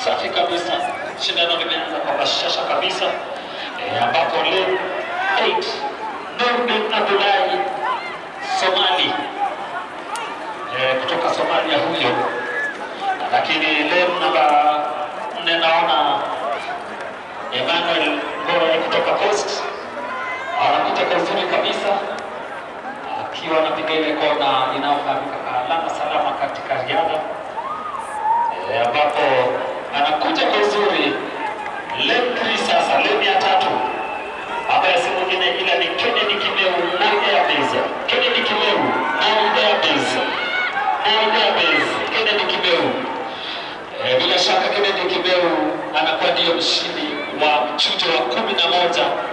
Safi kabisa, shindano limeanza kwa bashasha kabisa e, ambapo leo 8 Nurdin Abdullahi Somali e, kutoka Somalia huyo, lakini leo namba nne naona Emmanuel Ngoe kutoka Coast anapita kwa uzuri kabisa akiwa anapiga ile kona inayofahamika kama alama salama katika riadha e, ambapo anakuja kwa uzuri lane 3 sasa, lane ya tatu ambaye si mwingine ila ni Kennedy Kimeu na Airbase. Kennedy Kimeu na Airbase. Na Airbase. Kennedy Kimeu. Eh, bila shaka Kennedy Kimeu anakuwa ndiyo mshindi wa mchujo wa kumi na moja